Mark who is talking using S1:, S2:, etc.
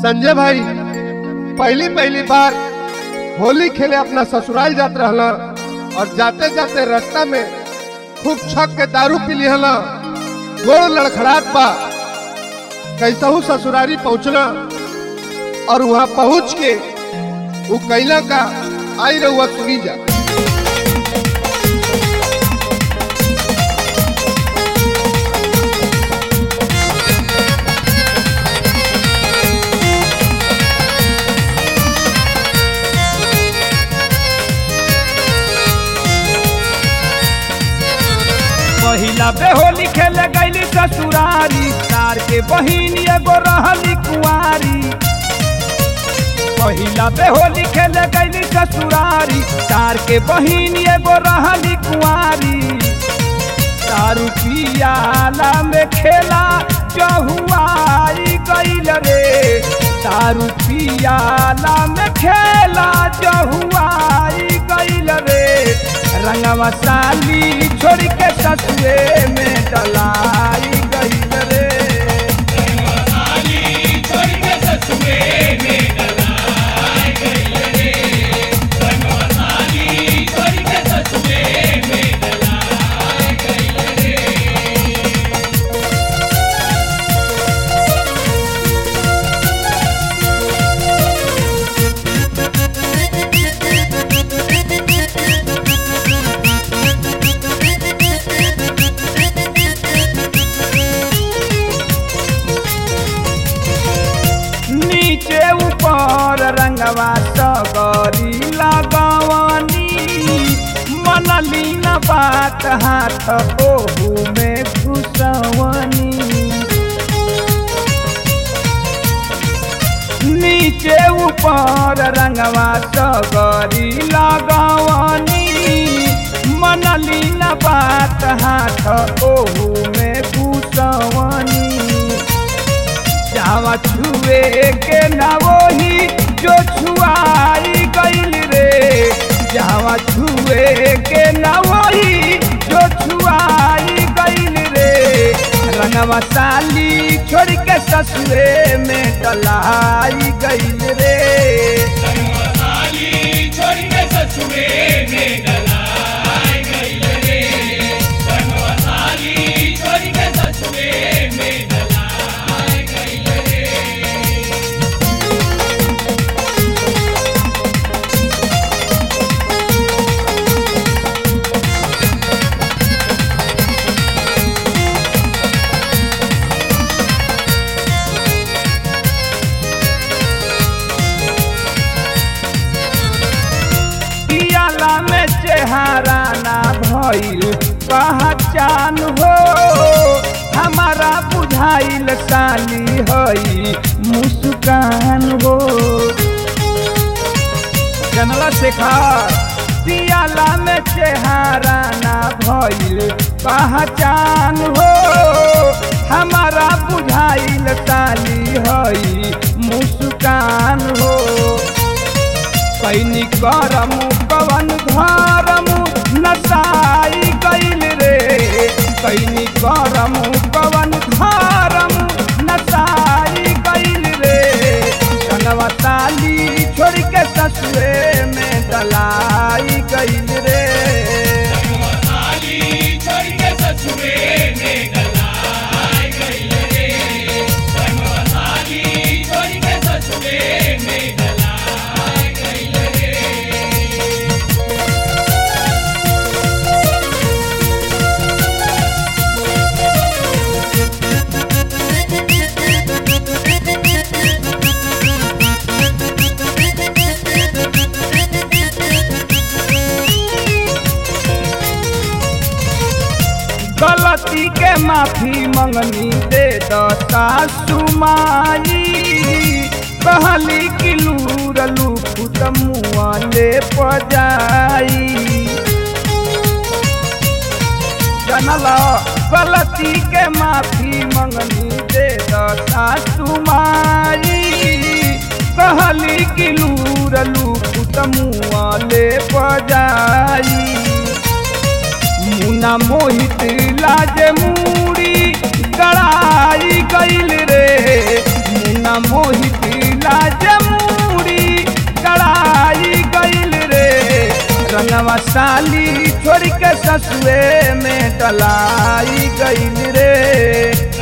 S1: संजय भाई पहली पहली बार होली खेले अपना ससुराल जात रहला और जाते जाते रास्ता में खूब छक के दारू पी लिहला गोड़ लड़खड़ात बा कैसहू ससुरारी पहुंचला और वहां पहुंच के वो कैला का आई रहुआ सुनी जा
S2: पहिला बेहोली खेले गईली ससुरारी तार के बहिन एगो रहली कुंवारी पहिला बेहोली खेले गईली ससुरारी तार के बहिन एगो रहली कुंवारी दारू पियाला में खेला जहुआई गईल रे दारू पियाला में खेला जहुआई गईल रे रंगवा साली छोड़ के ससुरे में डलाई गईल रे नीचे ऊपर रंगवा सगरी लगवनी मनली न बात हाथ ओहू में घुसवनी नीचे ऊपर रंगवा सगरी लगवनी मनली न बात हाथ ओहू में घुसवनी जावा छुए के ना वही जो छुआई गईल रे जावा छुए के ना वही जो छुआई गईल रे रंगवा साली छोड़ के ससुरे में डलाई गईल रे पियाला में चेहरा ना भइल पहचान हो हमारा बुझाइल साली हई मुस्कान हो जनला शेखर पियाला में चेहरा ना भइल पहचान हो हमारा बुझाइल साली हई मुस्कान हो कैनी करम कवन धरम नसाई गईल रे कैनी करम कवन धरम नसाई गईल रे कनवा ताली छोड़ के ससुरे में डलाई गईल रे गलती के माफी मंगनी दे द सासु माई कहली कि लूर लूफुत मुआ ले पजाई जनल गलती के माफी मंगनी दे द सासु माई कहली कि लूर लूफुत मुआ ले पजाई मुना मोहित लाज मूड़ी गड़ाई गईल रे मुना मोहित रंगवा साली छोड़ के ससुए में डलाई गईल रे